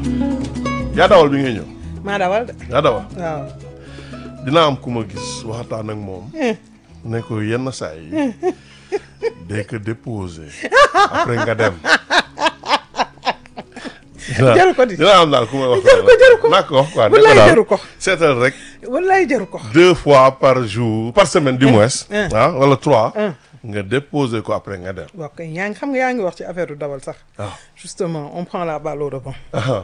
yaa dawal bi ngay ñëw maa dawal de yaa dawal waaw. dina am ku ma gis waxtaan ak moom ne ko yenn saa yi day ko déposé après nga dem Jaru ko di. dina am daal ku ma wax Jaru ko, jaru ko. naa ko wax quoi ne Wallaay ko daal jaru ko. seetal rek wallaay jaru ko. deux fois par jour par semaine du moins un. ah wala trois Un. nga déposé ko après nga dem waaw kay yaa ngi xam nga yaa ngi wax ci affaire du dawal sax. waaw justement on prend la balle au rebond. ah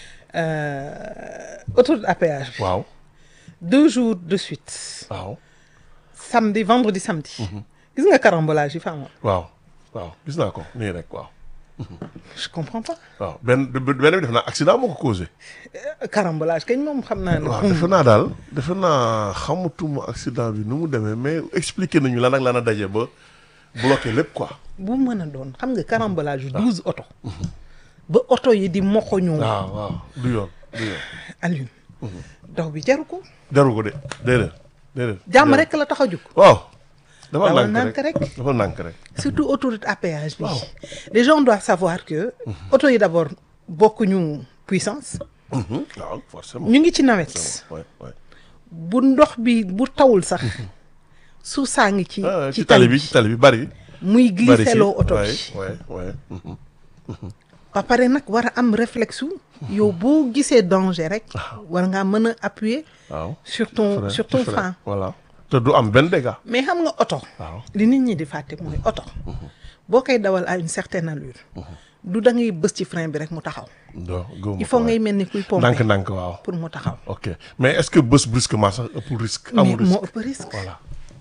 Euh, autoroute à péage bi. waaw deux jours de suite. waaw samedi vendredi samedi. gis nga carambolage yi fa amoon. waaw waaw gis naa ko nii rek waaw je comprends pas. waaw benn benn bi def naa accident moo ko causé Euh, carambolage kañ moom xam naa ne. waaw defe naa daal defe naa xamatuma accident bi nu mu demee mais expliqué nañu lan ak lan a daje ba bloqué lépp quoi bu mën a doon xam nga carambolage yu douze oto. ba oto yi di moxoñoo. waaw waaw du yoon du yoon Alioune. daw bi jaru ko. jaru ko de déedéet déedéet jàmm jaru. rek la tax a jóg. waaw dafa Dawal nànk nànk rek rek. dafa nànk rek surtout autoroute à péage bi. Waaw. les gens doivent savoir que. oto yi d'abord bokkuñu puissance. Mhm, waaw forcément ñu ngi ci nawet. ouais ouais bu ndox bi bu tawul sax. suuf saa ngi ci. Ah, ci ci tali bi ci tali bi bari muy bari ci glisseloo oto ouais, bi. ouais ouais mhm. ba pare nag war a am réflexe wu. yow boo gisee danger rek. war ngaa mën a appuyer. waaw sur ton Frein, sur ton frein, frein. voilà te du am benn dégât mais xam nga oto. waaw li nit ñi di fàtte mooy oto. boo koy dawal à une certaine allure. du da ngay bës ci frein bi rek mu taxaw. do gëwuma il faut ko, ngay ouais. mel ni kuy pomper ndànk ndànk waaw pour mu taxaw. ok mais est-ce que bés brusquement sax ëpp risque mais amul moo risque ëpp risque. voilà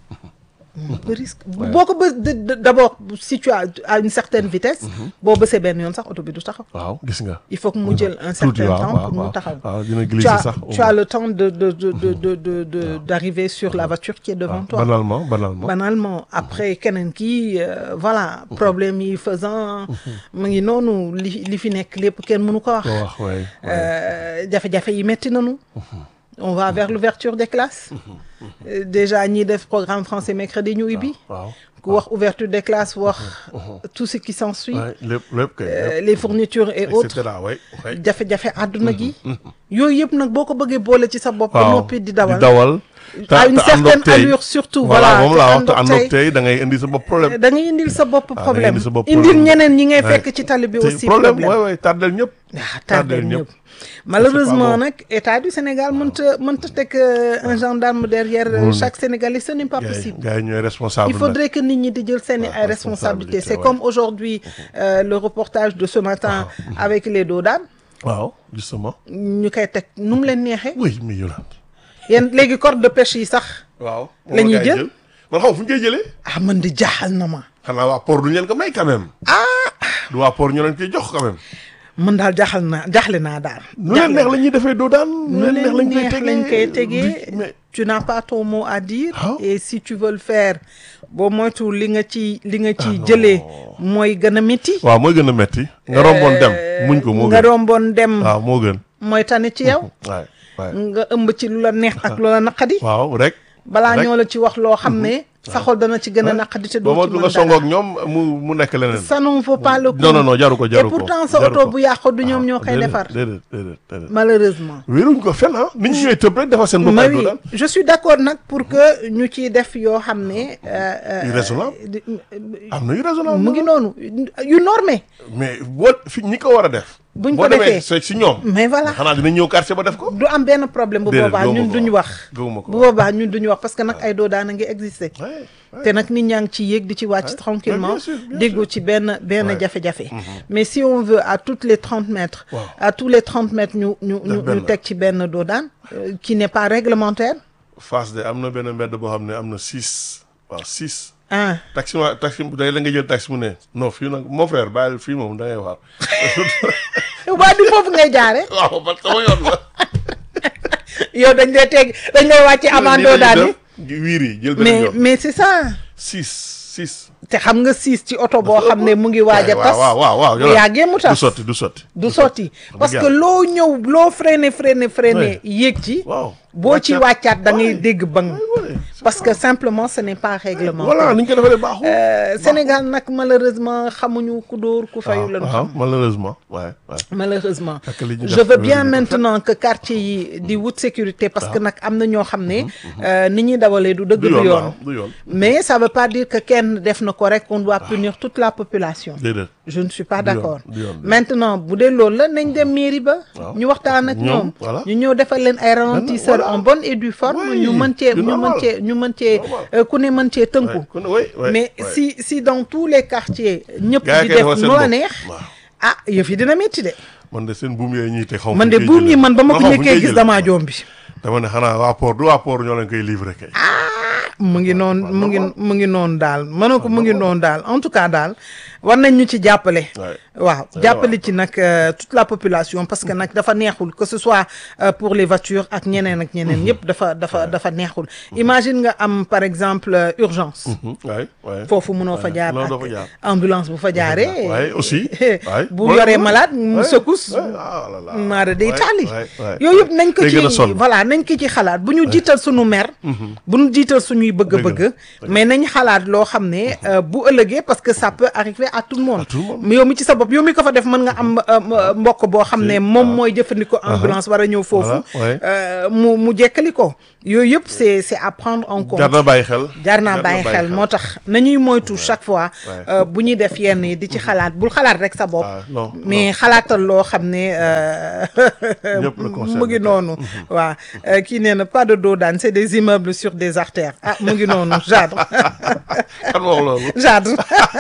moo ëpp risque boo ko bës d- d- d'abord si tu as à une certaine vitesse. boo bësee benn yoon sax oto bi du taxaw. waaw gis nga il faut que mu jël un Tuuti, certain waaw, temps waaw, pour mu waaw. taxaw. waaw dina tu glisser as sax tu as le temps de de de de de de de d'arriver sur la voiture qui est devant toi. banalement banalement banalement après keneen kii euh, voilà problème yi faisant mu ngi noonu li li fi nekk lépp kenn mënu ko wax. ko wax waay Euh, jafe-jafe yi metti nañu. on va vers l'ouverture des classes. Euh, déjà ñiy def programme français mercredi ñu ubbi. waaw ku wax ouverture des classes wax tout ce qui s'ensuit. waay lépp lépp kay Euh, lépp les fournitures et et autres. cetera waay waay jafe-jafe àdduna gi. yooyu yëpp nag boo ko bëggee boole ci sa bopp. ba waaw noppi di dawal di dawal te- à une te àndoog certaine tey. allure surtout. voilà voilà moom te laa wax te àndoog àndoog tey. tey da ngay indi sa bopp problème da ngay indil sa bopp da ngay problème indil sa bopp indil problème. ñeneen ñi ngay Ouais. fekk ci tali bi te aussi problème problème. waay waay tardel ñëpp ah tardel tardé ñëpp. ñëpp malheureusement bon. nag état du Sénégal mënta mënta teg euh, un gendarme derrière euh, Mënul chaque Sénégalais ce n'est pas gars yi possible gars yi ñooy responsable il faudrait que nit ñi di jël seeni Ouais, ay responsabilités c'est responsabilité, ouais. comme aujourd'hui euh, le reportage de ce matin avec les doodaan waaw justement ñu koy teg nu mu leen neexee oui mais Yolande yéen léegi corde de pêche yi sax waaw La ñuy jël? man xam fu ñu koy jëlee ah man di jaaxal na ma xanaa waa port duñu leen ko may quand même ah du waa port ñu leen koy jox quand même man daal jaaxal naa jaaxle naa daal nu leen neex la ñuy defee doo daan nu leen neex lañ koy tegee du- mais tu n'as pas ton mot à dire Ah. et si tu veux le faire boo moytu li nga ci li nga ci non. jëlee mooy gën a métti waaw mooy gën a metti nga romboon dem muñ ko moo nga gën romboon dem waaw moo gën mooy tane ci yow waay waay nga ëmb ci lu la neex ak lu la naqadi waaw rek balaa rek. ñoo la ci wax loo xam ne sa xol dana ci gën a naqadi te ba doo ma ci du mën nga dara songoog ñoom mu mu nekk leneen ça ne vaut pas le coup non non non jaru ko et jaru ko pourtant sa jaru oto ko. bu yàqu du ñoom ñoo koy déedéet, defar déedéet déedéet déedéet malheureusement wéeruñ ko fenn ah nit ñi ñooy tëb rek defar seen bopp mais ay doo oui daan je suis d'accord nag pour que ñu ciy def yoo xam ne. euh, euh, Yu raisonnable. di- am na yu raisonnable mu ngi noonu yu normé mais boo fi ñi ko war a def Buñ boo ko demee defee. si si ñoom mais voilà xanaa dina ñëw quartier ba def ko du am benn problème bu Déedéet, boobaa gëwuma ñun ko duñu wax. wax gëwuma ko bu wax. boobaa ñun duñu wax parce que nag ay doo daan a ngi exister Ouais, ouais. te nag nit ñaa ngi ci yéeg di ci wàcc tranquillement bien sûr, bien déggu sûr. ci benn benn Ouais. jafe-jafe mais si on veut à toutes les trente mètres Waaw. à tous les trente mètres ñu ñu ñu benn. ñu teg ci benn doo daan euh, qui n'est pas réglementaire Fass de am na benn mbedd boo xam ne am na six waaw six ah taxi ma taxi day la nga jël taxi mu ne non fii nag mon frère bàyyil fii moom da ngay waar waa du foofu ngay jaare waaw man sama yoon la yow dañ lay teg dañ lay wàcce avant doo daan yi wiir yi jël benn mais yoon mais c'est ça six six te xam nga siis ci oto boo xam ne mu ngi waaj a tas waaw waaw waaw bu yàggee mu du tas sotti du sotti du sotti parce que yàlla. loo ñëw loo freiné freiné freiné Ouais. yéeg ci waaw boo ci wàccaat. wàccaat da ngay Ouais. dégg bang Ouais, ouais. parce que simplement ce n'est pas réglementé voilà ni ñu ko defalee baaxul. Euh, Sénégal nag malheureusement xamuñu ku dóor ku fayu lañu waaw xam malheureusement ouais, ouais. malheureusement Ak li ñu je def veux loolu bien ñu ko maintenant que quartier yi di wut sécurité parce que nag am na ñoo xam ne euh, ni ñuy dawalee du dëgg du du yoon yoon waaw du yoon. mais ça veut pas dire que kenn def na ko rek on doit punir toute la population déedéet. je ne suis pas Du yoon, d'accord du yoon, du yoon. maintenant bu dee loolu la nañ dem mairie ba Waaw. ñu waxtaan ak Ñoom, ñoom voilà. ñu ñëw defal leen ay ralentisseurs voilà. en bonne et due forme Oui, ñu mën cee c'est ñu mën normal. cee ñu mën cee Normal. euh, ku ne mën cee tënku Ouais, kon- ouais, ouais, mais ouais. si si dans tous les quartiers ñëpp Gars yi di kay def defal seen nu la bopp. neex waaw ah yëf yi dina métti de man de seen buum yooyu ñuy te xaw man de buum yi man ba ma ko njëkkee gis damaa joom bi dama ne xanaa waa port du waa port ñoo leen koy livré kay. mu ngi noonu mu ngi normal. mu ngi noonu daal mëna ko mu ngi noonu daal en tout cas daal war nañ ñu ci jàppale Ouais. waaw jàppale ci nag euh, toute la population parce que nag dafa neexul que ce soit euh, pour les voitures ak ñeneen ak ñeneen yëpp dafa dafa dafa neexul imagine nga am par exemple euh, urgence waay waay. foofu mënoo fa jaar non ak doo fa jaar. ambulance bu fa jaaree waay aussi. waay bu yoree malade mu secousse ah là là. maara day waay, taali waay, waay. yooyu yëpp nañ ko Day gën a ci sonn. voilà nañ ko ci xalaat bu ñu jiital suñu mer bu ñu jiital suñuy bëgg-bëgg mais nañ xalaat loo xam ne euh, bu ëllëgee parce que ça peut arriver à tout le monde À tout le monde. mais yow mi ci sa bopp yow mi ko fa def mën nga am euh, m- mbokk boo xam ne moom mooy jëfandikoo ambulance war a ñëw foofu Voilà, ouais. euh, mu mu jekkali ko yooyu yëpp c'est c'est à prendre en compte jar na bàyyi xel. jaar naa bàyyi xel moo tax nañuy moytu chaque fois Ouais. euh, bu ñuy def yenn yi di ci xalaat bul xalaat rek sa bopp Ah, non, mais xalaatal loo xam ne euh, Ñëpp la concerné. mu ngi noonu waaw euh, kii nee na pas de dos d'âne c'est des immeubles sur des artères ah mu ngi noonu Jadre kan wax loolu. Jadre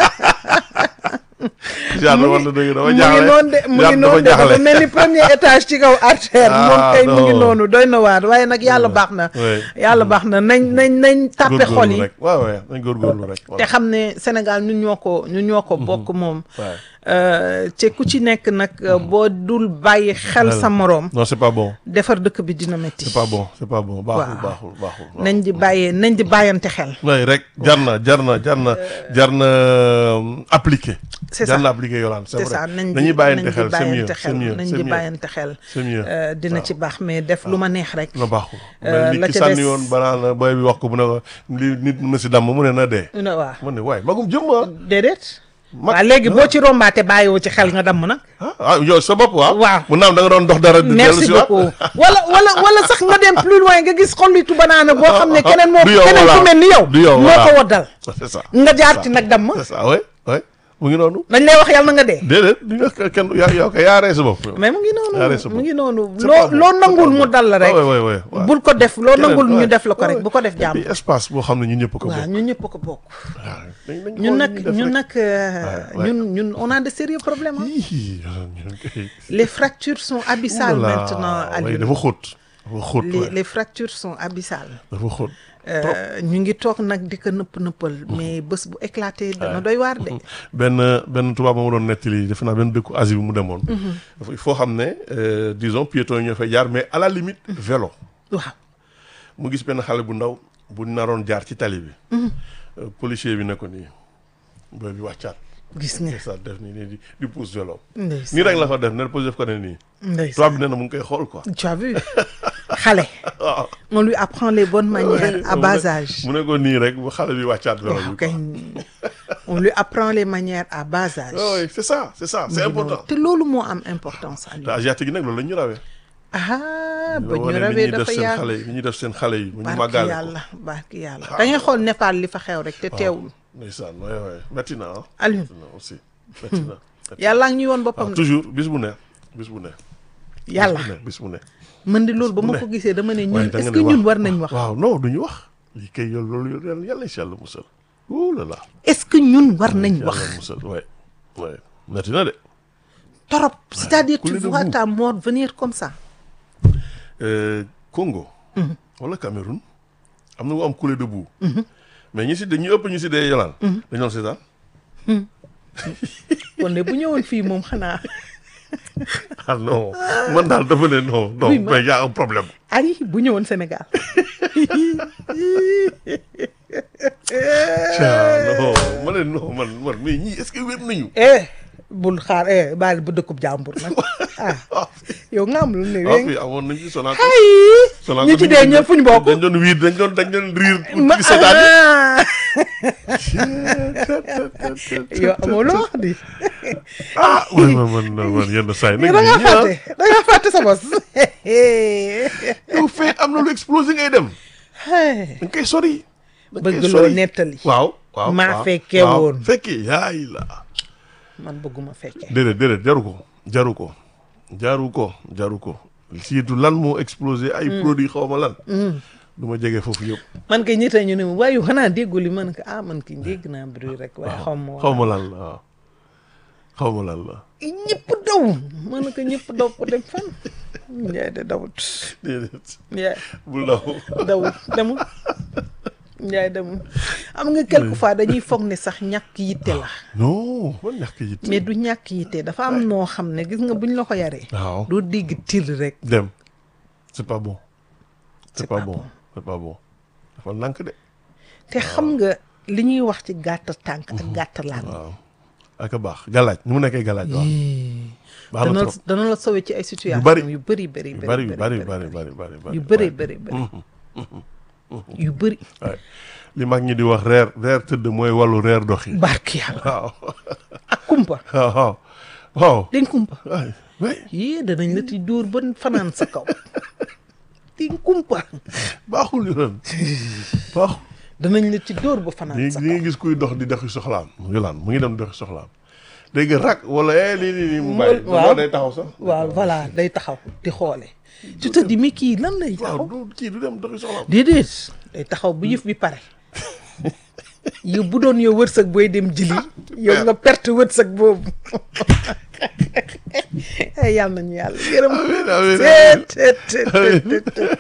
Jadre wax na dëgg dafa mu ngi jaaxle. noonu de mu ngi Jadre noonu de dafa dafa jaaxle. mel ni premier étage ci kaw artère Ah, moom kay mu ngi non. noonu doy na waar waaye nag yàlla baax na Ouais. yàlla baax na nañ nañ nañ tàppe xol góorgóorlu yi rek waaw waaw nañ góorgóorlu rek. te xam ne Sénégal ñun ñoo ko ñun ñoo ko bokk moom Ouais. Euh, te ku ci nekk nag euh, boo dul bàyyi xel sa moroom non c'est pas bon. defar dëkk bi dina métti c'est pas bon c'est pas bon baaxul Waaw. baaxul baaxul. waaw. nañ di bàyyee nañ di bàyyante xel oui rek jar na jar na jar na jar na euh, appliquer. C'est jar ça. na appliquer Yolande c'est c'est vrai ça nañ di nañuy bàyyante nañ di xel c'est mieux bàyyante c'est xel mieux nañ c'est di mieux bàyyante xel c'est mieux. Euh, dina ci baax mais def lu ma neex rek na baaxul. Euh, mais la nit ki ca sànni des- woon banaan booy bi wax ko mu ne ko li nit mën na si damm mu ne na dee. ne waaw mu ne waaye magum jëm ah. déedéet Mag- waaw léegi boo ci rombaate bàyyiwoo ci xel nga damm nag ah ah yow sa bopp waaw. Waaw. mu naam da nga doon dox dara. di dellu merci si waat. beaucoup wala wala wala sax nga dem plus loin nga gis xollitu banaana boo xam ne keneen moo Du yow, keneen voilà. ku mel ni yow Du yow, moo voilà. ko waddal c'est ça. nga jaar ci nag damm c'est ça oui oui mu ngi noonu. dañ lay wax yàlla na nga dee déedéet di nga kenn yaa yow kay yaa rey sa bopp. mais mu ngi noonu Yaa rees sa mu bopp. ngi noonu C'est loo pas bon, loo c'est nangul pas mu bon. dal la rek Ah, ouais, ouais, ouais, ouais. bul ko def loo Keneen, nangul ñu ouais, def la ko rek ouais. bu ko def Et jàmm puis espace boo xam ne ñun ñëpp ko waaw bokk. ñun ñëpp ko bokk waaw dañ- dañ ñun xool nag li ñuy def ñun rek. nag euh, Ouais, ouais. ñun ñun on a de sérieux problèmes hein. Ih, ñun kay- les fractures sont abyssales Oulala, maintenant ouais, Aliou dafa xóot. dafa xóot les ouais. les fractures sont abyssales dafa xóot. Euh, ñu ngi toog nag di ko nëpp nëppal mais bés bu éclaté dana doy waar de benn benn tubaab moo ma doon nettali defe naa benn dëkku Asie bi mu demoon. dafa il faut xam ne euh, disons piétons yi ñoo fay jaar mais à la limite vélo. waaw mu gis benn xale bu ndaw bu naroon jaar ci tali bi. Euh, policier bi ne ko nii booy bi wàccaat. gis nga ça def nii nii di di pousse vélo. ndeysaan nii rek la ko def ne policier def ko ne nii. ndeysaan tubaab bi nee na mu ngi koy xool quoi. tu as vu xale waaw. on lui apprend les bonnes manières à mu bas ne- âge mu ne ko nii rek bu xale bi wàccaat vélo waaw bi kay quoi. on lui apprend les manières à bas âge Ah oui c'est ça c'est ça c'est important. te loolu moo am importance te Aliou asiatique yi nag loolu la ñu rawee. ah ba ñu wane li rawee ñuy def dafa seen yàgg xale yi li ñuy def seen xale yi. bu ñu barki màggaale ko yàlla barki yàlla da ngay xool Népal li fa xew rek te teewul ndeysaan waay waay métti na ah. Aliou métti na aussi métti na. yàlla ngi ñuy woon boppam waaw de toujours bis bu ne bis bu ne. yàlla bis bu ne bis bu ne. man di loolu ba ma ne. ko gisee dama ne waaye ñun da est-ce nga que ne ñun war nañ wax waaw non duñu wax. lii kay yow loolu yàlla yàlla si yàlla musal. ouh là là. est-ce que ñun war nañ yàlla wax musal waay waay métti na de. torop c'est-à-dire tu couler de vois boue. ta mort venir comme ça Euh, Congo. wala Cameroun. am na mu am coulée de boue. mais ñi si de ñu ëpp ñu si dee yolaan. dañu doon seetaan. kon de bu ñëwoon fii moom xanaa ah non man daal dafa ne non non Oui, ma- mais y a un problème. ay bu ñëwoon Sénégal ah non ma ne non man man mais ñii est-ce que wér nañu. eh bul xaar eh baal ba dëkkub jàmbur nag ah yow nga am lu ne waaw wéng fii amoon nañ ci sonal ay sonal ñi ci dee ñëpp fu ñu bokk dañ doon wiir dañ doon dañ doon riir ma ci seetaan ah. yow amoo loo wax di ah man man man man yenn saa yi nag da ngaa nit ñi, ah, fàtte da ngaa fàtte sa bos yow fee am na lu explosé ngay dem Hey, dañ koy sori dañ koy bëgg loo sori. nettali waaw waaw maa waaw, fekkee waaw. woon. fekkee yaay la man bëgguma fekkee déedéet déedéet jaru ko jaru ko jaru ko jaru ko surtout lan moo explosé ay produits xaw ma lan du ma jege foofu yëpp man kay ñitta ñu ne ma waaye yow xanaa déggu li man ko ah man ki dégg naa bruit rek waaye xaw ma xaw ma lan la waaw xaw ma lan la ñëpp daw man ko ñëpp daw pour dem fan Njaay de dawut déedéet Njaay bul daw dawut demul Njaay demul am nga quelque fois dañuy foog ne sax ñàkk yitte la non man ñàkk yi mais du ñàkk yitte dafa am noo xam ne gis nga buñ la ko yaree waaw doo dégg til rek dem c'est pas bon c'est C'est pas pas bon bon. c'est pas bon dafa nànk de te xam nga li ñuy wax ci gàtt tànk ak gàtt laan waaw ak a baax galaaj ni mu nekkee galaaj waaw baax na dana trop dana la sauver ci ay situation bari. yu bëri bëri yu bari yu bari yu bari bëri bari bari yu bëri bëri bëri yu bëri waay li mag ñi di wax reer reer tëdd mooy wàllu reer doxi barki yàlla waaw ak kumpa waaw waaw waaw dañ kumpa waay waay yée danañ la ti dóor ba fanaan sa kaw dañ kumpa baaxul yoon baaxul danañ la ci dóor ba ñi fanaan sa ñi kaw ngi gis kuy dox di doxi soxlaam yolaan mu ngi dem doxi soxlaam dégg rak wala eh lii nii nii mu bàyyi waaw. waaw day taxaw sax waaw voilà day taxaw di xoole tu te dis mais kii lan lay waaw taxaw du kii du dem doxi soxlaam déedéet day taxaw bu yëf bi pare yow bu doon yow wërsëg booy dem jili yow nga perte wërsëg boobu ay yàlla nañu yàlla yërëm amiin amiin Teet, teet, teet, teet, teet, teet.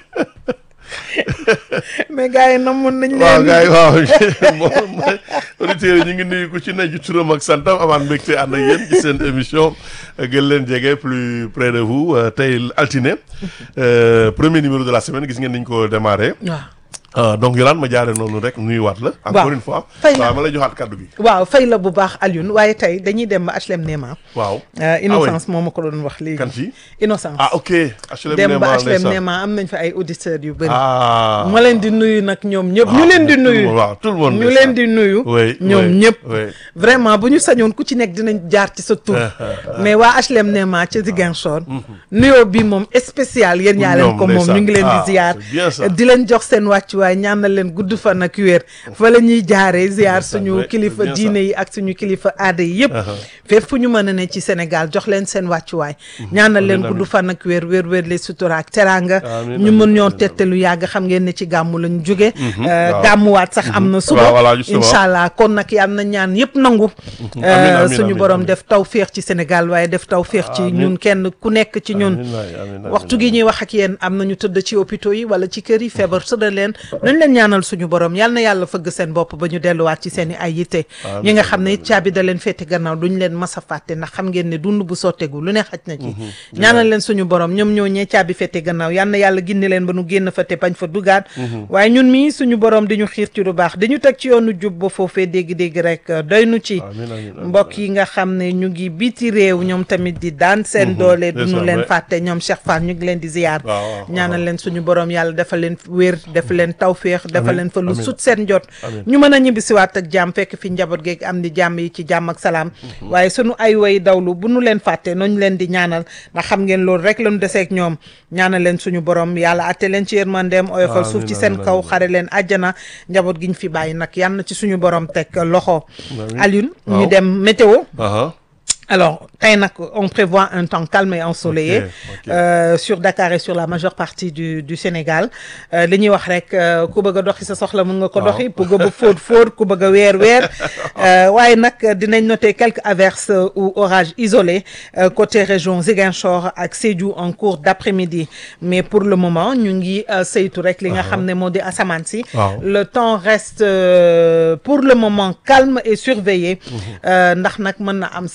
mais gars yi namoon nañ waaw leen gars yi waaw moom mooy auditeurs yi ñu ngi nuyu ku ci ne ci turam ak santam amaan mbégte ànd ak yéen ci seen émission gën leen jege plus près de vous euh, tey altine euh, premier numéro de la semaine gis ngeen ni ñu ko démarré waaw Euh, donc Yolande ma jaare noonu rek nuyuwaat la encore Waaw. une fois Fay na. waaw ma lay joxaat kaddu gi waaw fay la bu baax Alioune waaye tey dañuy dem ba HLM Néma waaw Euh, innocence moo ma ko doon wax léegi kan ci innocence ah ok HLM dem ba Néma HLM ndeysaan. Néma am nañ fa ay auditeurs yu bëri ah ma leen di nuyu nag ñoom ñëpp ñu waaw, leen di tout le nuyu monde, waaw tout le monde ñu leen di nuyu Oui, ñoom oui, ñëpp oui. vraiment bu ñu sañoon ku ci nekk dinañ jaar ci sa tur mais waa HLM Néma ca Ziguinchor nuyoo bi moom spécial yéen ñaa leen Ñoom, ko moom ñu ngi leen ndeysaan. di ziar Ah, c'est bien ça. di leen jox seen wàccuwaay ñaanal leen gudd fan ak wér fa la ñuy jaaree ziar Ndeysaan, suñu oui, kilifa c'est bien diine ça. yi ak suñu kilifa aada yi yëpp Uh-huh. fépp fu ñu mën a ne ci Sénégal jox leen seen wàccuwaay ñaanal leen amiin, gudd fan ak wér wér wér les sutura ak teraanga Amiin, ñu amiin, mën ñoo amiin, tette lu yàgg xam ngeen ne ci gàmmu lañ jóge waaw. gàmmuwaat sax am na suba Waaw, voilà, justement. incha allah kon nag yàlla na ñaan yëpp nangu Amiin, amiin, suñu amiin, borom amiin. def taw féex ci Sénégal waaye def taw féex ci Amiin. ñun kenn ku nekk ci ñun Amiin waay, amiin, amiin, waxtu gi amiin. ñuy wax ak yéen am nañu tëdd ci hôpitaux yi wala ci kër yi feebar sëda leen nañ leen ñaanal suñu borom yal na yàlla fëgg seen bopp ba ñu delluwaat ci seen i ay yitte Amiin, ñi nga xam ne amiin, it caabi da leen féete gannaaw duñ leen mas a fàtte ndax xam ngeen ne dund bu sottegu lu ne xaj na ci ñaanal leen suñu borom ñoom ñoo ñee caabi féete gannaaw yal na yàlla ginne leen ba nu génn fa te bañ fa dugaat waaye ñun mii suñu borom di ñu xiir ci lu baax di ñu teg ci yoonu jub ba foofee dégg-dégg rek doy nu ci Amiin, amiin, amiin, mbokk yi nga xam ne ñu ngi biti réew ñoom tamit di daan seen doole duñu ndeysaan, leen ouais. fàtte ñoom Cheikh Fall ñu ngi leen di ziyaar waaw, waaw, ñaanal waaw. leen suñu borom yàlla dafa leen wér dafa leen tawféex dafa Amiin, leen fa lu amiin. sut seen jot Amiin. ñu mën a ñibbisiwaat ak jàmm fekk fi njaboot geeg am di jàmm yi ci jàmm ak salaam waaye sunu ay way dawlu bu nu leen fàtte noonu leen di ñaanal ndax xam ngeen loolu rek lañu deseeg ñoom ñaanal leen suñu borom yàlla atte leen ci yërmandeem oyofal suuf ci Amiin, seen amiin, kaw amiin. xare leen àjjana njaboot gi ñu fi bàyyi nag yal na ci suñu borom teg loxo Amiin. Alioune ñu Waaw. dem météo Aha. alors tey nag on prévoit un temps calme et ensoleillé Ok, ok. euh, sur Dakar et sur la majeure partie du du Sénégal Euh, li ñuy wax rek euh, ku bëgg a doxi sa soxla mën nga ko Waaw. doxi ku bëgg a fóot fóot ku bëgg a weer weer Euh, waaye nag dinañ noter quelques averses euh, ou orages isolés euh, côté région Ziguinchor ak Sédhiou en cours d'après-midi mais pour le moment ñu ngi euh, saytu rek li nga xam ne moo di asamaan si Waaw. le temps reste euh, pour le moment calme et surveillé Euh, ndax nag mën na am sax fii ak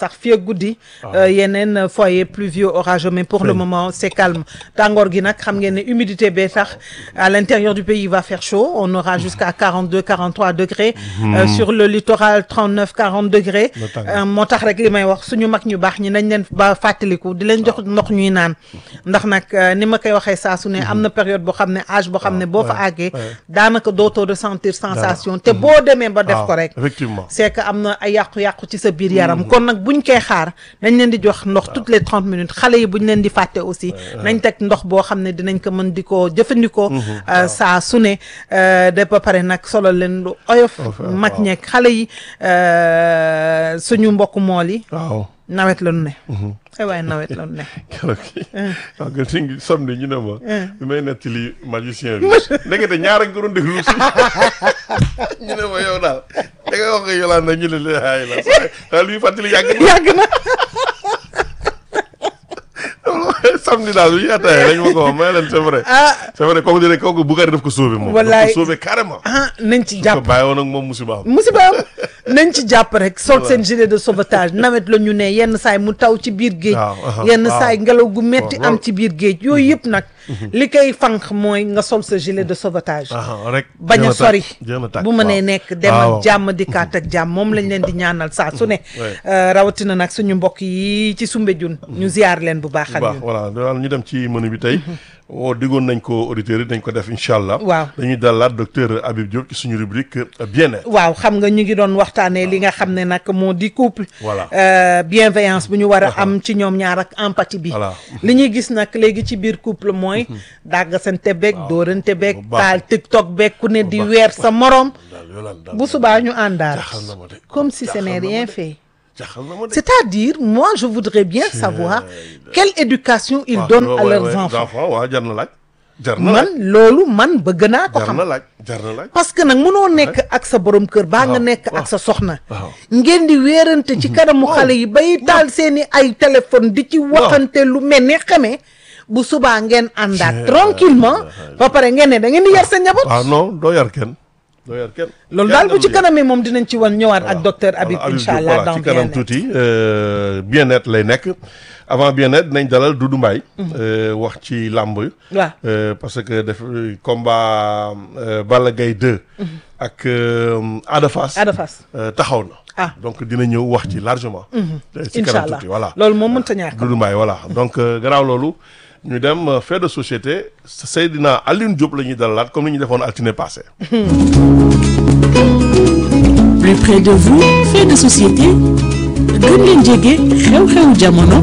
guddi euh, yeneen foyer pluvieux orageux mais pour le Feeñ. moment c'est calme tàngoor gi nag xam ngeen ne humidité bee tax à l'intérieur du pays il va faire chaud on aura jusqu'à 42 43 degrés Euh, sur le littoral 39 40 degrés Na tàng. Euh, moo tax rek li may wax suñu mag ñu baax ñi nañ leen ba fàttaliku di leen jox ndox ñuy naan ndax nag euh, ni ma koy waxee saa su ne am na période boo xam ne âge boo xam ne boo fa ouais, àggee ouais. daanaka dootoo ressentir sensation te boo demee ba def waaw ko rek effectivement c'est que am na ay yàqu-yàqu ci sa biir yaram kon nag buñ koy xaar nañ leen di jox ndox toutes les trente minutes xale yi buñ leen di fàtte aussi nañ teg ndox boo xam ne dinañ ko mën di ko jëfandikoo euh, saa su ne euh, de ba pare nag solo leen lu oyof Oyof, mag waaw. ñeeg xale yi euh, suñu mbokk mool yi waaw nawet la nu ne ay waaye nawet la nu ne keroog waaw nga si ngi samedi ñu ne ma bi may nettali magicien bi ndekete ñaar ak nga doon déglu si ñu ne ma yow daal da nga wax nga Yolande ñu ne la ay la sa daal luy fàttali yàgg na yàgg na samedi daal bi ñu ataaya dañ ma ko wax may leen c'est vrai ah c'est vrai kooku di ne kooku Boucar daf ko sauvé moom Wallaay. daf ko sauvé carrément ah nañ ci ko jàpp bàyyi woon ak moom musiba am musiba am nañ ci jàpp rek sol seen gilet de sauvetage nawet la ñu ne yenn saay mu taw ci biir géej Waaw, aha, yenn waaw. saay ngelaw gu metti Waaw, am loolu. ci biir géej yooyu yëpp nag li koy fànq mooy nga sol sa gilet de sauvetage ah rek bañ a jeex na sori tàkk, jeex na tàkk, bu mënee waaw. nekk dem waaw. ak jàmm dikkaat ak jàmm moom lañ leen di ñaanal saa su ne Ouais. Euh, rawatina nag suñu mbokk yi ci Soumbédioune ñu ziar leen bu baax bu baax Alioune voilà daal ñu dem ci menu bi tey woo diggoon nañ ko auditeurs yi dañ ko def incha allah Waaw. dañuy dalaat docteur Habib Diop ci suñu rubrique euh, bien-être waaw xam nga ñu ngi doon waxtaanee li nga xam ne nag moo di couple Voilà. euh, bienveillance bu ñu war a am ci ñoom ñaar ak empathie bi Voilà. li ñuy gis nag léegi ci biir couple mooy dàggasante beeg dóorante beeg Bu baax. taal tiktok beeg ku ne di baax. weer sa moroom daal Yolande daal bu subaa ñu àndaat jaaxal na ma de. comme si ce Jaaxal n'est na ma rien de. fait jaaxal na ma de c'est-à-dire moi je voudrais bien savoir quelle éducation ils waaw, donnent ouais, à ouais, leurs ouais, enfants waaw jar na laaj jar na man laaj loolu man bëgg naa ko jar xam na laaj jar na laaj parce que nag mënoo nekk ak sa borom kër baa nga Waaw, nekk waaw. ak sa soxna waaw. ngeen di weerante ci kanamu xale yi bay taal seeni ay téléphone di ci waxante lu mel ni xamee bu subaa ngeen àndaat tranquillement ba pare ngeen ne da ngeen di yar seen njaboot waaw non doo yar kenn doo yar kenn loolu Kenn daal bu ci du yar. kanamee moom dinañ ci wan ñëwaat ak docteur Voilà, Habib Habib incha Diop, allah voilà, dans ci kanam bien-être tuuti euh, bien-être lay nekk avant bien-être dinañ dalal Doudou Mbaye euh, wax ci làmb waaw Euh, parce que def combat euh, Balla Gaye 2 ak euh, Ada Fass Ada Fass euh, taxaw na Ah. donc dina ñëw wax ci largement Euh, ci incha kanam allah tuuti voilà loolu moom mënta ñàkk Doudou Mbaye voilà donc euh, gannaaw loolu ñu dem euh, fait de société Seydina Alioune Diop la ñuy dalalaat comme ni ñu defoon altine passé plus près de vous fait de société gën leen jege xew-xewu jamono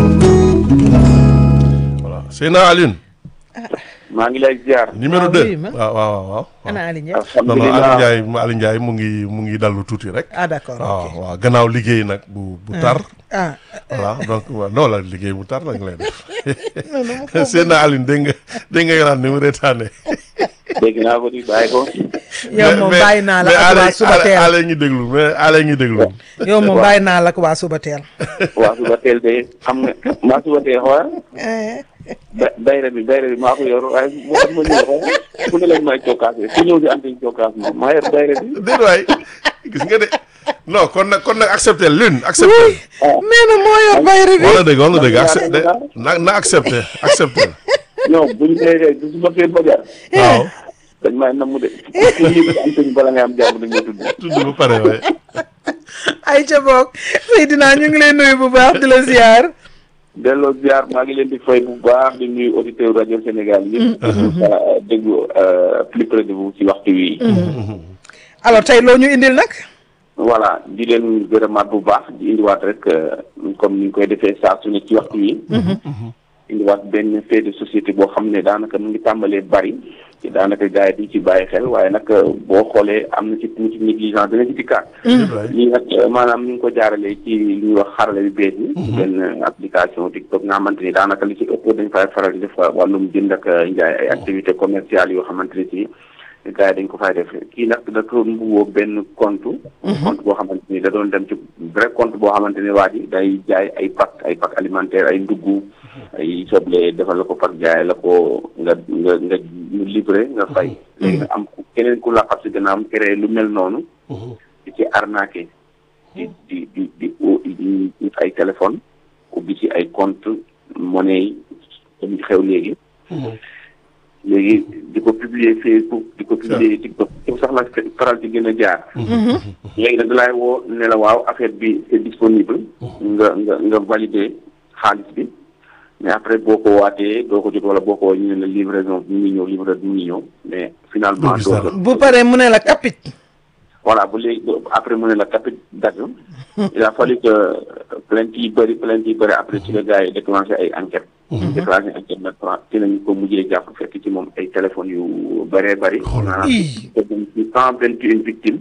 voilà Seydina Alioune maa ngi lay ziar. numéro waaw, 2 oui, ma. waaw waaw waaw waaw ana Ali Ndiaye non non Aliou alhamdulilah Ndiaye Aliou Ndiaye mu ngi mu ngi dallu tuuti rek ah d'accord waaw ok waaw gannaaw liggéey nag bu bu tar ah voilà donc waaw non la liggéey bu tar nag lay def seen na Alioune dégg nga dégg nga yoraan ni mu reetaane dégg naa ko di bàyyi ko. yow moom bàyyi naa la ak waa suba teel ale ngi déglu mais ale ngi déglu yow moom bàyyi naa la ak waa suba teel waa suba teel de xam nga maa suba teel xoolal ba bayre bi bayre bi maa ko yor waaye moo tax ma ñëw xoolal fu ne lañ may cokkaase ku ñëw di antiñ cokkaas moom maa yor bayre bi. déet waay gis nga de non kon nag kon nag accepté lune accepté nee na moo yor bayre bi wala dëgg wala dëgg accepté na na accepté accepté ñoom buñ dee du suba teel ba jar waaw dañ may namm de ku ñëw di antiñ bala ngay am jàmm dañ ma tudd. tudd ba pare waay ay ca boog Seydina ñu ngi lay nuyu bu baax di la ziar delloo ziar maa ngi leen di fay bu baax di nuyu auditeur rajo Sénégal yëpp. déglu plus près de vous ci waxtu wi. alors tey loo ñu indil nag voilà di leen gërëmaat bu baax di indiwaat rek comme ni ñu koy defee saa su ne ci waxtu wi. indiwaat benn fait de société boo xam ne daanaka mu ngi tàmbalee bari ci daanaka gars yi duñ ci bàyyi xel waaye nag boo xoolee am na ci tuuti négligence dina ci dikkaat. lii nag maanaam ñu ngi ko jaaralee ci li ñuy wax xarala yu bees yi. benn application TikTok nga xamante ni daanaka li ci ëpp dañ fay faral di def wàllum jënd ak njaay ay activités commerciales yoo xamante ni si. gars yi dañ ko fay def kii nag da doon mbubboo benn compte compte boo xamante ni da doon dem ci vrai compte boo xamante ni waa ji day jaay ay pack ay pack alimentaire ay ndugg ay soble defal la ko par jaay la ko nga nga nga ñu livré nga fay léegi nag am keneen ku la xam si gannaaw am créé lu mel noonu di ci arnaqué di di di di di di ay téléphone ubbi ci ay compte monnaie yi comme xew léegi léegi di ko publier Facebook di ko publier TikTok yow sax la faral di gën a jaar léegi nag dalaay woo ne la waaw affaire bi c'est disponible nga nga nga valider xaalis bi mais après boo ko waatee doo ko jot wala boo ko ñu ne la livraison bi mu ngi ñëw livreur bi mu ngi ñëw mais finalement Doo gis doo dara. jot. bu paree mu ne la kapit voilà bu léegi après mu ne la capit dagg il a fallu que plainte yi bëri plainte yi bëri après ci la gars yi déclenché ay enquête déclenché enquête nag ci lañu ko mujjee jàpp fekk ci moom ay téléphones yu bëree bëri maanaam Ii. te dem ci cent vingt et une victimes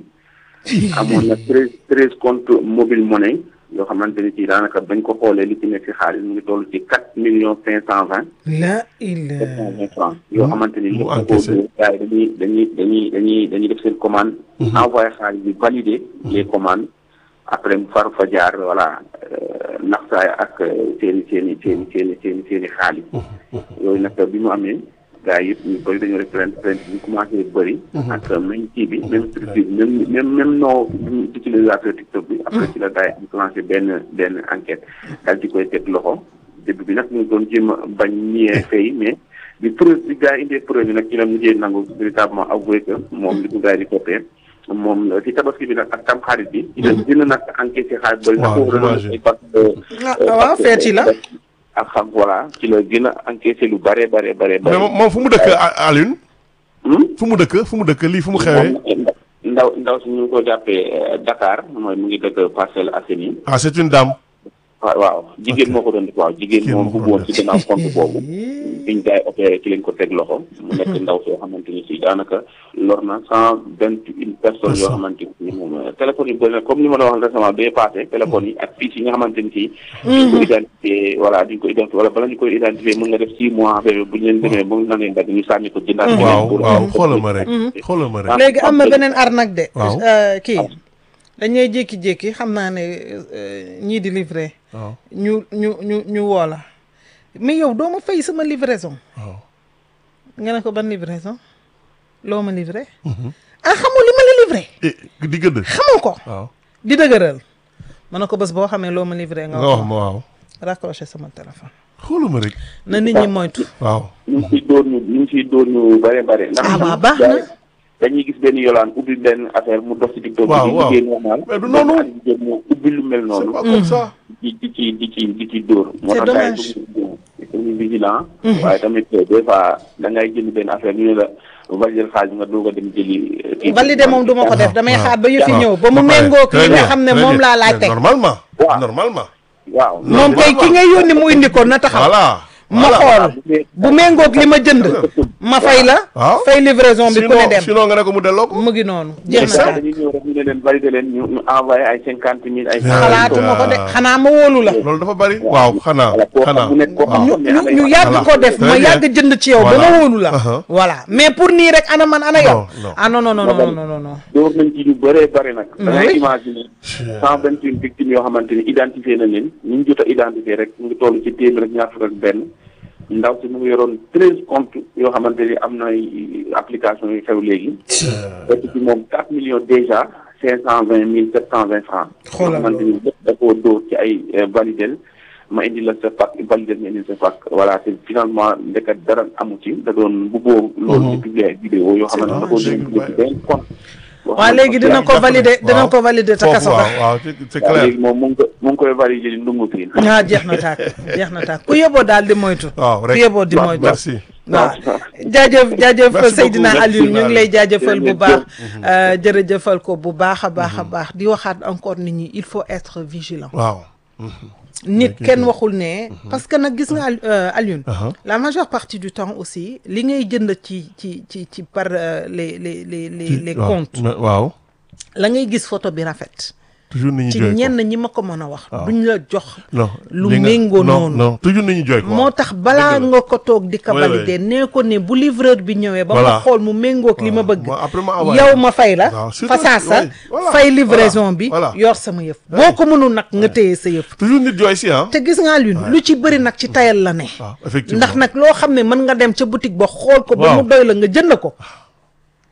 amoon na treize treize compte mobile money yoo xamante ni ci daanaka bañ ko xoolee li ci nekk ci xaalis mu ngi toll ci quatre millions cinq cent vingt la il sept cent vingt francs yoo xamante ni mu lépp ko encaissé. gars yi dañuy dañuy dañuy dañuy dañuy def seen commande envoyé xaalis bi valider les commandes après mu far fa jaar voilà euh, naxsaay ak seen i seen i seen i seen i seen i seen i xaalis yooyu nag bi mu amee gars yi yëpp ñu bëri dañoo def plainte plainte bi commencé bëri ak même kii bi même structure bi même même même nom utilisateur TikTok bi après ci la gars yi enclenché benn benn enquête daal di koy teg loxo début bi nag ñu ngi doon jéem a bañ niee fay mais bi preuve bi gars yi indee preuve bi nag ci la mujjee nangu véritablement avoué que moom li ko gars yi di toppee moom ci tabaski bi nag ak tam xarit bi ci la dina nag encaissé xaalis bëri Waaw, ndax j'imagine. parce que Ah, waaw feeti la ak xam voilà ci la gën a encaissé lu bare bare bare mais bare moom moom fu mu dëkk A- Alioune Hmm? fu mu dëkk fu mu dëkk lii fu mu xewee moom ndaw ndaw si ñu ngi ko jàppee euh, Dakar mooy mu ngi dëkk Parcelles Assainies ah c'est une dame waaw waaw jigéen moo ko doon def waaw jigéen Jigéen moom moo ko bu doon woon ci gannaaw compte boobu biñ gaay opéré ci lañ ko teg loxo mu nekk ndaw soo xamante ni si daanaka lor na cent vingt une personnes yoo xamante ni moom téléphone yi bëri na comme ni ma la wax récemment bee passé téléphone yi ak fiches yi nga xamante ni si duñ ko identifié voilà duñ ko identifié wala bala ñu koy identifié mën nga def six mois affaire bi bu ñu leen demee ba mu na leen dagg ñu sànni ko jëndaat beneen waaw pour- waaw xoolal ma rek xoolal ma rek léegi am na beneen arnaque de Waaw. Euh, kii dañuy jékki-jékki xam naa ne euh, ñii di livrer waaw ñu ñu ñu ñu woo la mais yow doo ma fay sama livraison waaw nga ne ko ban livraison loo ma livré ah xamoo li ma la livré eh di gëdd xamoo ko waaw di dëgëral ma ne ko bés boo xamee loo ma livré nga nga wax wax ma waaw raccroché sama téléphone xoolal ma rek na nit ñi moytu waaw ñu ngi siy dóor ñu ñu ngi siy dóor ñu bare bare ndax Ah, ñun waaw, baax gars na. yi dañuy gis benn yolaan ubbi benn affaire mu dox si TikTok Waaw, bi di waaw. liggéey normal Mais du benn noonu. xale jigéen moo ubbi lu mel c'est noonu pas comme ça di di ci di ci di ci dóor moo C'est tax gars dommage. yi dañuy vigilant waaye tamit des fois da ngay jënd benn affaire ñu ne la valider xaalis nga doog a dem jëli kii bi. validé moom du ma ko def damay xaar ba yëfi waaw. ñëw ba mu pare. méngoo Très li nga bien, xam ne très moom bien. laa laaj Mais teg normalement Waaw. normalement waaw moom kay ki ngay yónni mu indi ko na taxaw voilà ma voilà. xool bu méngoog li ma jënd ma fay la waaw. fay livraison bi ku ne sinon dem sinon nga ne ko mu delloo ko mu ngi noonu jeex ça. na dañuy ñëw rek ñu ne leen valider leen ñu ñu envoyé ay cinquante mille ay xalaatuma ko de Ah. xanaa ma wóolu la loolu dafa bari waaw xanaa Voilà, koo xam xanaa bu nekk koo xam waaw. ne ñu am na ñu ay- yàgg Voilà. ko def ma Très bien. yàgg jënd ci yow ba ma Voilà. wóolu la Uh-huh. voilà mais pour nii rek ana man ana yow Non, non. ah non non non non non non non door nañ ci lu bëree bëri nag. da ngay Oui. imaginer cent vingt une victimes yoo xamante ni identifié na leen ñu ngi jot a identifié rek mu ngi toll ci téeméer ak ñaar fukk ak benn ndaw si mu ngi yoroon treize comptes yoo xamante ni am na ay application yu xew léegi. fekk ci moom quatre millions déjà cinq cent vingt mille sept cent vingt francs. yoo Xoolal xamante ni lépp da koo dóor ci ay validel ma indi la sa pack validel ma indi sa pack voilà te finalement ndeket dara amu ci da doon bu boobu loolu ci publier ay vidéo yoo xamante ni da koo C'est dóor ci benn compte. boo waaw xamante léegi ni dina ko jàpp valider ne- dina waaw. ko valider ta foofu kaso waaw ba waaw c'est c'est waaw clair léegi moom mu ngi ko mu ngi koy valider di ndungu fii. ah jeex na tàkk jeex na tàkk ku yóbboo daal di moytu waaw ku rek yóbboo di waaw, moytu merci waaw jaajëf jaajëf Merci Seydina beaucoup. Aliou ñu ngi lay jaajëfal bu Jërëjëf. baax euh, jërëjëfal ko bu baax a baax a baax di waxaat encore nit ñi il faut être vigilant waaw nit kenn waxul ne parce que nag gis nga Al- euh, Alioune Uh-huh. la majeure partie du temps aussi li ngay jënd ci ci ci ci par euh, les les les les les waaw. comptes Mais- waaw la ngay gis photo bi rafet toujours nit ñi ci jooy ko ñenn ñi ma ko mën a wax Waaw. duñ la jox non lu li nga- méngoo non, noonu. non toujours nit ñi jooy ko moo tax balaa Dëgg la. nga ko toog di ko Oui, valider nee ko ne bu livreur bi ñëwee ba ma Voilà. xool mu méngoog li ma Waaw. bëgg Moi, après ma envoyé. yow ma fay la Waaw, surtout- fa saasa oui, voilà. fay livraison Voilà. bi Voilà. yor sama yëf boo ko mënul nag nga téye sa yëf toujours nit jooy si ah te gis nga lune lu ci bëri nag ci tayal la ne waaw effectivement ndax nag loo xam ne mën nga dem ca boutique ba xool ko ba Waaw. mu doy la nga jënd ko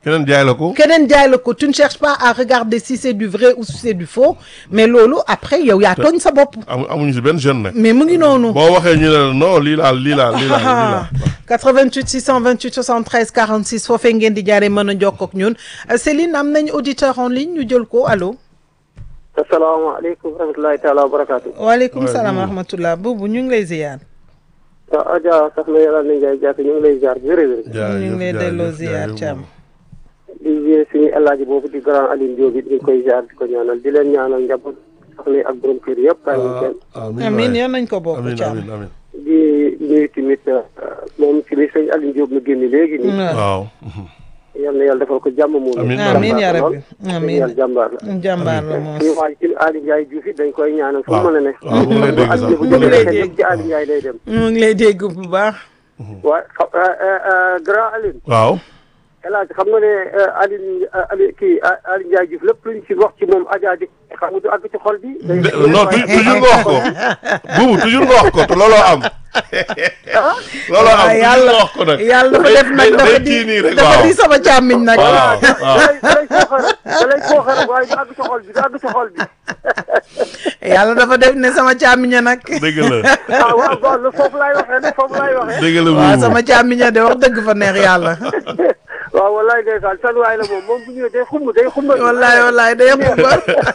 keneen jaay la ko. keneen jaay la ko tu ne cherches pas à regarder si c'est du vrai ou si c'est du faux mais loolu après yow yaa tooñ sa bopp amu amuñu si benn jeune nag. mais mu ngi noonu boo waxee ñu ne la non lii laa lii laa lii laa lii laa. 88 628 73 46 foofee ngeen di jaaree mën a jokkoo ak ñun Euh, Céline am nañ auditeur en ligne ñu jël ko allo. asalaamaaleykum wa rahmatulahi taala wa barakaatu. waaleykum Ouais, salaam wa Boubou. rahmatullah Boubou ñu ngi lay ziyaar. waaw Adja soxna Yàlla na Ndiaye Diatta ñu ngi lay ziar wér wér jaajëf ñu ngi lay delloo jaajëf, ziyaar jaajëf Thiam. moom. di ziar suñu Alaaji boobu di grand Aline Diop it ñu ngi koy ziar di ko ñaanal di leen ñaanal njaboot soxna yi ak borom kër yëpp bàyyi ñu kenn Ah, amiin amiin waay. yal nañ ko bokk amiin Thiam. amiin amiin. di nuyu tamit euh, moom ci li sëñ Aline Diop mu génn léegi nii waaw waaw. yal na yàlla defal ko jàmm moom Amiin, amiin yaa rabbi amiin amiin yàlla jàmbaar la jàmbaar la moom. suñu waay ci Aline Ndiaye Diouf it dañ koy ñaanal fu mu waaw mën a ne waaw mu ngi lay dégg sax Aline bu mu ngi lay jógee dégg. xel yëpp ci Aline Ndiaye lay dem mu ngi lay dégg bu baax. waaye xa- euh, euh, euh, grand Aline waaw. El Hadj xam nga ne Aline Aline kii Aline Ndiaye Diouf lépp luñ ci wax ci moom Adja di xam nga du àgg ci xol bi. De- non tu- toujours nga wax ko. buubu toujours nga wax ko te looloo am. looloo am waaw toujours yàlla nga wax ko nag. yàlla dafa def nag day- dafa day di kii nii rek, dafa waaw. di sama càmmiñ nag. waaw waaw. da lay kooxal da lay kooxal waaye du àgg ci xol bi du àgg ci xol bi. yàlla dafa def ne sama càmmiña nag. dëgg la ah waaw waaw lu foofu laay waxee nag foofu laay waxee. dëgg la waaw buubu. sama càmmiña de wax dëgg fa neex yàlla. waaw wallaay ndeysaan san waay la moom moom bu ñëwee day xumb day xumb. wallaay wallaay day xumba.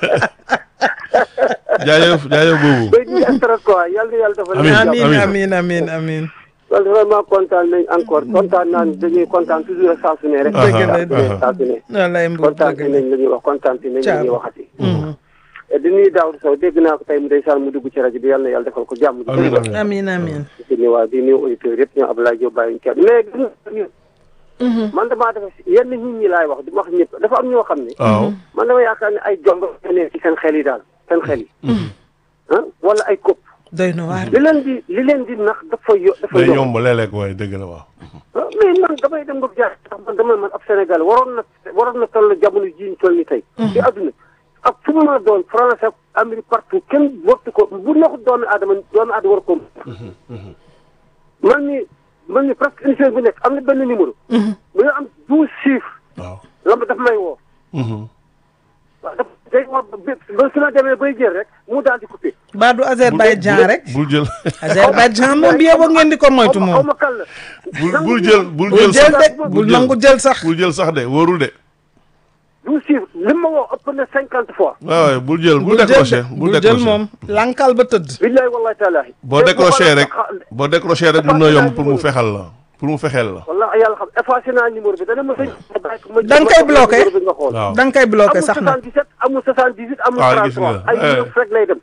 jaajëf jaajëf buubu. day ñu stress quoi yal na yàlla dafa Amiin, amiin amiin. amiin amiin amiin. kon vraiment kontaan nañ encore kontaan naa dañuy kontaan toujours saa su ne rek. Dëgg la, saa su ne saa su ne. wallaay mbuur kontaan dëgg la. nañ la ñuy wax kontaan nañ la Ciao. ñuy waxati. di nuyu Daouda Sow dégg naa ko tey mu ndeysaan mu dugg ci rajo bi yal na yàlla defal ko jàmm. amiin amiin. amiin amiin. di nuyu waa di nuyu auditeurs yëpp ñoom Abdoulaye Diop bàyyi ñu kenn mais gis nga man damaa def yenn nit ñi laay wax di wax ñëpp dafa am ñoo xam ne. waaw. man dama yaakaar ne ay jomb ne ci seen xel yi daal seen xel yi. ah wala ay kopp doy na waar. li leen di li leen di nax dafa yo dafa day yomb. yomb léeg-léeg waaye dëgg la waaw. ah mais man damay dem ba jaar sax man dama man ab Sénégal waroon na waroon na toll jamono jii ñu toll ni tey. ci àdduna ak fu mu mën a doon France ak Amérique partout kenn wartu ko bu neexut doomi aadama doomi aadama war ko man mi man mi presque émission bu nekk am na benn numéro. bu ñu am douze chiffres waaw. la ma daf may woo. waaw daf day woo ba ba su ma demee bay jël rek mu daal di coupé. Ba du Azerbaïdjan rek. bul jël Azerbaïdjan moom bi yóbbu ngeen di ko moytu xaw ma moom. ma kan la. bul bul jël bul bul jël jël sax de bul nangu jël sax. bul jël sax de wóorul de. douze chiffres li ma woo ëpp na cinquante fois. waaw waaw bul jël bul bul jël décroché de bul bul jël décroché. moom. lankal ba tëdd. billahi wallahi taalaahi. boo décroché rek boo décroché rek mun na yomb pour mu fexal la pour mu fexeel la. wallahi yàlla xam effacé naa numéro bi dana ma sëñ. Da nga koy bloqué. numéro bi nga xool. waaw da nga koy bloqué sax na. amul 77 amul 78 amul waaw gis nga 33 ay eh. neuf rek lay dem.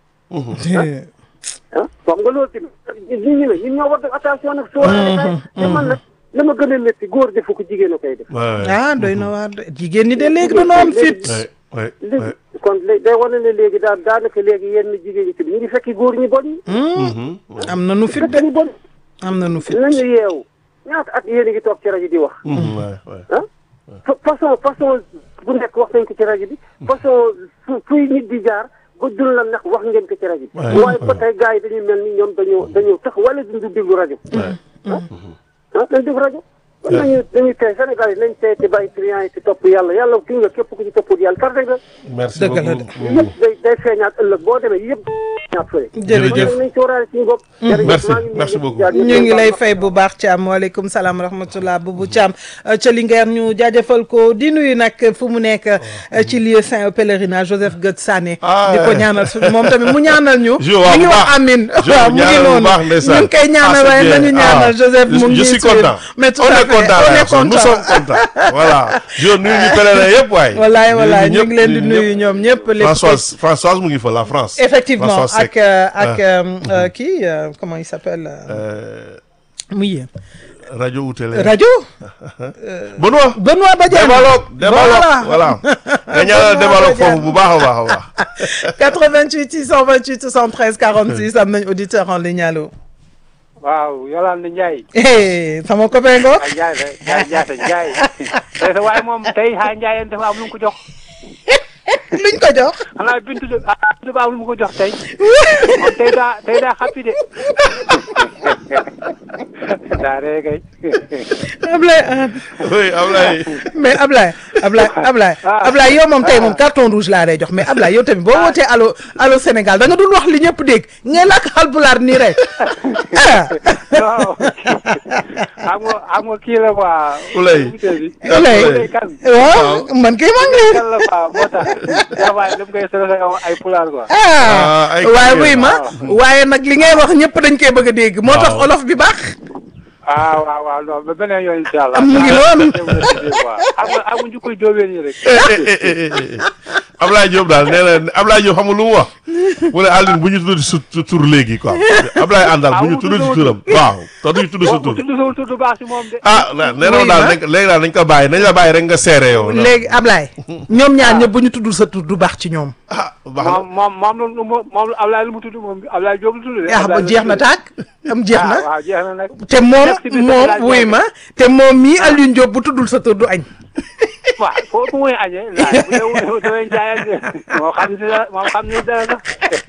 ah wax nga loolu tamit nit ñi ne ñun ñoo war def attention nag. soo te man nag li ma gën a métti góor defu ko jigéen a koy def. waaw ah doy na waar de jigéen ñi de léegi dañoo am fit. waay waay léegi kon léegi day wane ne léegi daal daanaka léegi yenn jigéen ñi tamit ñu ngi fekki góor ñi bon ñi. am na nu fit fekk de ñu bon am na nu fit. nañu yeewu ñaata at yéen a ngi toog ci rajo di wax. waay waay ah fa- façon façon bu nekk wax nañ ko ci rajo bi façon fu fuy nit di jaar ba dul la neex wax ngeen ko ci rajo bi Ouais. waaye ba tey gars yi dañuy mel ni ñoom dañoo dañoo tax wala duñu déglu rajo ah dañ déglu rajo kon nañu dañuy tey Sénégal yi nañ tey te bàyyi client yi ci topp yàlla yàlla ki nga képp ku ci toppul yàlla tardé nga merci Dëgg la beaucoup. yëpp day day feeñaat ëllëg boo demee yëpp ñaat fële jërëjëf kon nañ sóoraale suñu bopp jërëjëf Merci, maa ngi nuyu merci ñëpp beaucoup. jaar ñëpp ñu ngi baal lay ma. fay bu baax Thiam waaleykum salaam rahmatullah Boubou Thiam ca Linguère ñu jaajëfal ko di nuyu nag fu mu nekk ci lieu saint pèlerinage Joseph Goetz Sané Ah, di ko ouais. ñaanal su moom tamit mu ñaanal ñu Jo, waaw, mi ngi bu wax baax. amin Jo, waaw mu ngi ñaanal bu noonu baax, ndeysaan. ñu ngi koy ñaanal Ah, c'est waaye bien. nañu ñaanal Ah, Joseph je- mu ngi je suis suivre. content. mais tout on à est fait content on est Ersan. nous content sommes contents voilà jo nuyu ñu pèlerin yëpp waay wallaay wallaay Nuyu ñu ngi leen di ñëpp, nuyu ñoom ñëpp lépp Françoise Françoise mu ngi fa la France effectivement Françoise ak Seck. euh, ak euh, euh, kii euh, comment il s'appelle euh, Euh, muy rajo ou télé rajo Benoît Benoît Badiane Demaloog Demaloog Voilà. voilà nga ñaanal Demaloog foofu bu baax a baax a baax 88 628 73 46 am nañ auditeur en ligne allo. waaw Yolande Ndiaye. Eh, sama copain ngoog. ah Ndiaye de Ndiaye Ndiaye Ndiaye. tey sa waaye moom tey xaa Ndiaye dafa am lu mu ko jox. luñ ko jox. xanaa bintu de ah bintu ba am lu mu ko jox tey. moom tey daa tey daa xappi de. daa ree kay Ablaye Anne oui Ablaye mais Ablaye Ablaye Ablaye Ablaye yow moom tey moom carton rouge laa lay jox mais Ablaye yow tamit boo wootee allo allo Sénégal da nga dul wax li ñëpp dégg ngay làkk Haalpulaar nii rek ah. waaw xam nga xam nga kii la quoi. Ulay. Ulay Ulay kan. waaw man kay maa ngi lay. kan la quoi moo tax waaye dama koy sori ay pulaar quoi. ah ay waaye kii buy ma waaye nag li ngay wax ñëpp dañ koy bëgg a dégg moo tax Waaw. olof bi baax. ah waaw waaw non ba beneen yoon incha allah. Mu ngi noonu. xam nga xam nga njukkoy jóobeen yi rek. Ablaye Diop daal nee na Ablaye Diop xam nga lu mu wax mu ne Aline bu ñu tudd su su tur léegi quoi Ablaye àndal bu ñu tudd si turam waaw te duñu tudd sa boo tur tudd sa tudd baax si moom de. ah nee na Oui, daal ma. nañ ko léegi daal nañ ko bàyyi nañ la bàyyi rek nga seere yow. léegi Ablaye ñoom ñaar ñëpp bu ñu tuddul sa tur du baax ci ñoom. ah baax na moom moom moom lu mu moom Ablaye lu mu tudd moom Ablaye Diop lu tudd de. ah ba Ablaye lu jeex na tudd. tàkk am jeex ah na waaw jeex na nag. te moom Merci beaucoup, moom Ablaye wuy Diop. ma te moom mii Alioune Diop bu tuddul sa tur du añ. waaw foofu muy añee laaj bu dee wu damay jaayante moo xam ni dara moo xam ni dara sax.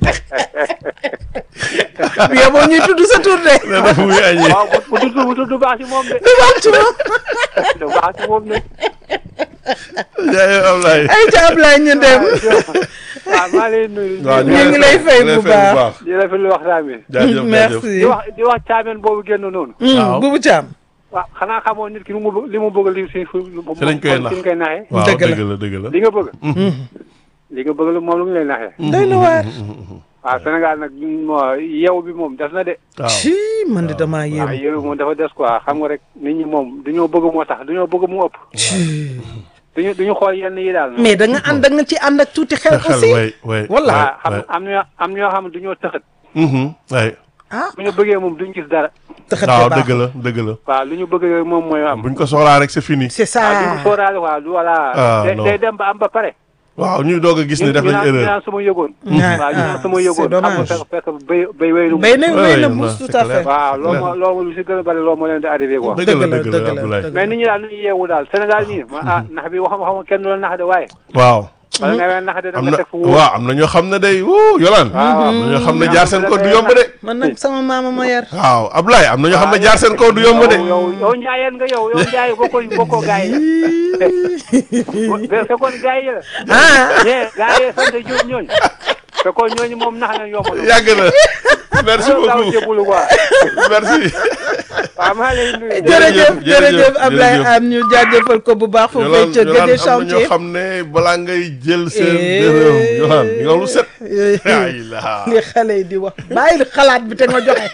yow boo ñuy tudd sa tur de. nee na fu muy añee waaw bu bu tudd bu tudd baax si moom de. du baax ci moom. du baax si moom de. jaayee Ablaye. ay ca Ablaye ñu dem. waaw maa lay nuyu. waaw ñu ngi lay fay bu baax. di rafetlu waxtaan bi. jaajëf jaajëf merci. di wax di wax caameen boobu génn noonu. Waaw. Bubu Thiam. waaw xanaa xamoo nit ki lu mu bëgg li mu bëgg li si fu. Si lañ koy nax. si lañ koy naxee. waaw Dëgg la. dëgg la dëgg la. li nga bëgg. li nga bëgg lu moom lu mu lay naxee. doy na waar. waaw Sénégal nag moo yeewu bi moom des na de. waaw ci man de damaa waaw yéem. yeewu moom dafa des quoi xam nga rek nit ñi moom dañoo bëgg moo tax dañoo bëgg mu ëpp. duñu duñu xool yenn yi daal. mais da nga ànd da nga ci ànd ak tuuti xel xel aussi. way way. wala waaw xam way. am na am na ñoo xam ne duñoo tëxat. way. ah bu ñu bëggee moom duñ gis dara. taxate waaw baax dëgg la dëgg la. waaw lu ñu bëgg rek moom mooy am. buñ ko soxlaa rek c'est fini. c'est waaw du ça. ñu sóoraale waaw du voilà. Ah, day non. day dem ba am ba pare. waaw ñu doog a gis ñu ne def ñu nañ naan ñu erreur. naan sama yëgoon. Ah, waaw ñu naan ah, sama c'est yëgoon. xam nga dommage. fekk fekk béy béy wéylu. béy na béy na Ouais, mbuus non, tout c'est à clair. fait. waaw loolu moo loolu lu si gën a bari loolu moo leen di arrivé quoi. dëgg la dëgg la, dëgg la dëgg la, Abdoulaye. dëgg mais nit ñi daal nu ñu yeewu daal Sénégal nii ma ah nax bi waxam waxam kenn du la nax de waaye. waaw. wala nga leen nax de da am nga na teg fu wóor. waaw am na ñoo xam ne day wuu yolaan waaw am na ñoo xam ne jaar seen kaw du yomb de. man nag sama maama ma yar. waaw Ablaye am na ñoo xam ne jaar seen kaw du yomb de. yow yow yow njaayeen nga yow yow njaay bokkoo bokkoo gaa yi la. fekkoon gaa yi la. ah ñee gaa yi sant Diop ñooñu. fekkoon ñooñu moom nax nañ yomb na. yàgg na merci loolu daaw beaucoup jébbalu quoi. merci. waaw maa lay nuyu. jërëjëf jërëjëf, jërëjëf Ablaye jërëjëf. Anne ñu jaajëfal ko bu baax. foofu yolaan ca yolaan Guédé am na ñoo chantier. xam ne balaa ngay jël seen Eh. dërëm yolaan nga lu set. ay la li xale yi di wax bàyyi xalaat bi te nga joxe.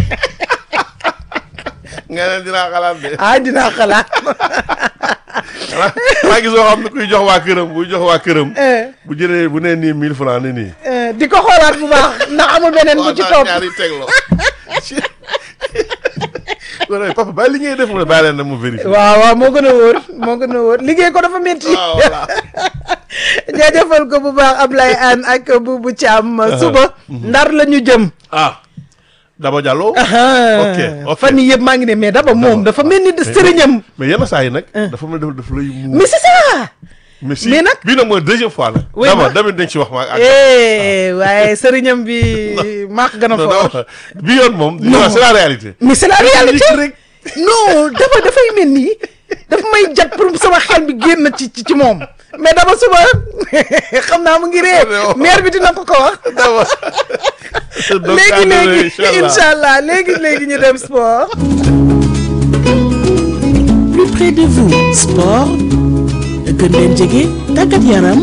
nga ne dinaa xalaat de. ah dinaa xalaat. xanaa xanaa gisoo xam ne kuy jox waa këram buy jox waa këram. Eh, bu jëlee bu nee nii 1000 francs ne nii. eh, di ko xoolaat bu baax ndax amul beneen bu ci topp. ñaari tegloo. wala papa bàyyi li ngay def mu ne bàyyi leen na mu vérifier. waaw waaw moo gën a wóor moo gën a wóor liggéey ko dafa métti. waaw voilà. jaajëfal ko bu baax Ablaye Anne ak Boubou Thiam suba ndar la ñu jëm. ah Daba Diallo. ah, ok ok fan yii yëpp maa ngi ne mais daba moom dafa mel ni sëriñam. mais yenn saa yi nag. dafa mel ni dafa lay muur. mais c'est ça. mais si mais nag- bii nag mooy deuxième fois nag. Oui, Daba ma- damit dañ ci wax ma ak. eh waaye sëriñam bi maa ko gën a non fort. Daba bii yoon moom. Non. c'est la réalité. mais c'est la réalité rek. non daba dafay mel nii daf may jat pour sama xel bi génn ci ci ci moom mais daba suba xam naa mu ngi ree maire bi dina ko ko wax Daba. donc léegi ànd na, léegi inchallah. incha allah léegi léegi ñu dem sport plus près de vous sport gën leen jege tàggat yaram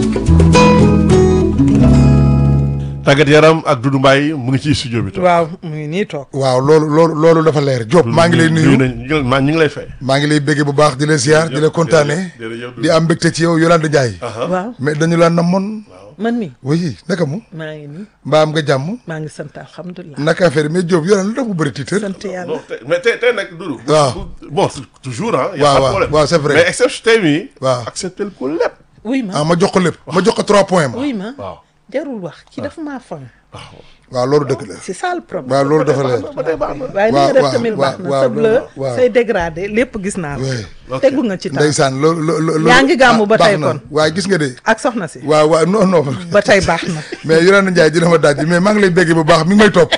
tàggat yaram ak Doudou Mbaye mu ngi ci studio bi. toog. waaw mu ngi nii toog waaw loolu loolu loolu dafa leer Diop maa ngi lay nuyu nañ ñu ngi maa ñu ngi lay fay. maa ngi lay bégge bu baax di la ziar di la kontaane jërëjëf di am mbégte ci yow Yolande Ndiaye waaw mais dañu la namoon man mi oui naka mu maa ngi nii mbaa am nga jàmm maa ngi sant alhamdulilah naka affaire yi mais Diop Yolande lu tax mu bëri tiitër sant yàlla non tey mais tey tey nag Doudou. waaw. bon c'est toujours ah. y a waaw, pas de waaw, problème. waaw, c'est vrai. mais exception tey mii. waaw. accepté ko lépp. wuy ma ah ma jox ko lépp ma jox ko trois points ma wuy ma waaw. jarul wax ki dafa maa fan waaw loolu dëgg la c'est ça le problème waaw loolu dafa leer ba tey baax na. waaye li waaw, nga def waaw, tamit baax waaw, na waaw, sa bleu waaw. say dégradé lépp gis naa ko oui Ok. tegu nga ci temps ndeysaan loolu loolu Yaa ngi gàmmu ba baax tey na. kon. waaye gis nga de ak soxna si waaw waaw non non ba tey baax na mais Yolande Ndiaye dina ma daaj mais maa ngi lay bégge bu baax mi ngi may topp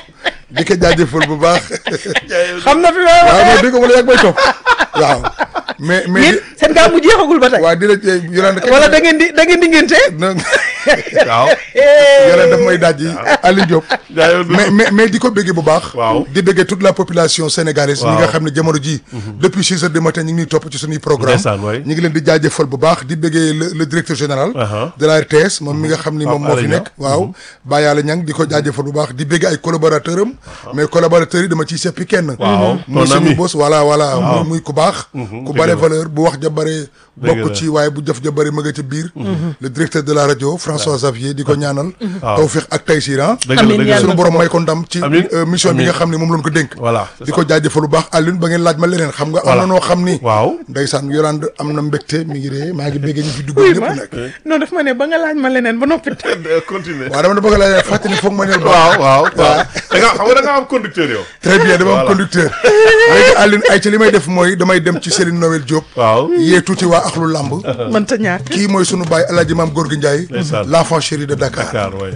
di ko jaajëfal bu baax xam na fi may waaw waxee mais dégg nga wala yàgg may topp waaw mais mais yéen seen gaa bu jeexagul ba tey waaw di la Yolande wala da ngeen di da ngeen di ngénte non waaw Yolande daf may daaj yi Aliou Diop jaayoo du mais mais mais di ko bëggee bu baax Waaw. di bëggee toute la population sénégalaise ñi Waaw. nga xam ne jamono ji depuis six heures du matin ñu ngi ñuy topp ci suñuy programme Ndeysaan, waay. ñu ngi leen di jaajëfal bu baax di bëggee le le directeur général Aha. de la RTS moom mi nga xam ni Pape moom moo fi Alé nekk waaw Baye Alé Niang di ko jaajëfal bu baax di bëggee ay collaborateur am mais collaborateurs yi dama ciy seppi kenn Waaw, muy ton suñu ami. boss voilà voilà muy muy ku baax ku dëgg bare la. valeur bu wax ja bare Dëgg bokk la. ci waaye bu jëf ja bare ma nga ca biir le directeur de la rajo François Xavier di ko ñaanal Waaw. tawfiq ak taysir ah dëgg la Amiin, dëgg la yàlla suñu borom may ko ndam ci Amiin. euh, mission bi Amiin. nga xam ne moom lañ ko dénk voilà c'est di ça. ko jaajëfal bu baax Alioune ba ngeen laaj ma leneen xam nga am Voilà. na noo xam ni waaw ndeysaan Yolande am na mbégte mi ngi ree maa ngi béggee ñu fi dugg oui ñëpp ma nag non daf ma ne ba nga laaj ma leneen ba noppi continuer waaw dama da bëgg a laaj fàttali foog ma neel waaw baax waaw waaw da nga xam nga da nga am conducteur yow très bien dama am Voilà. conducteur léegi Alioune ay ci li may def mooy damay dem ci Céline Noël Diop waaw yee tuuti waa axlu làmb mënta ñàkk kii mooy sunu baay Alaaji Maam Gorgui Ndiaye Ndeysaan. l'enfant chéri de Dakar Dakar waay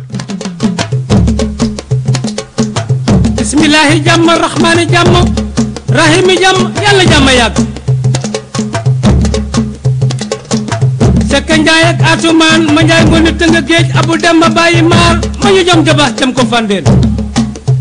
bismillahi jàmm rahmaani jàmm rahimi jàmm yàlla jàmm yàgg sekka njaay ak atumaan ma njaay ngoone tënga géej abu dem ma bàyyi maar ma ñu jom jaba jam ko fandeen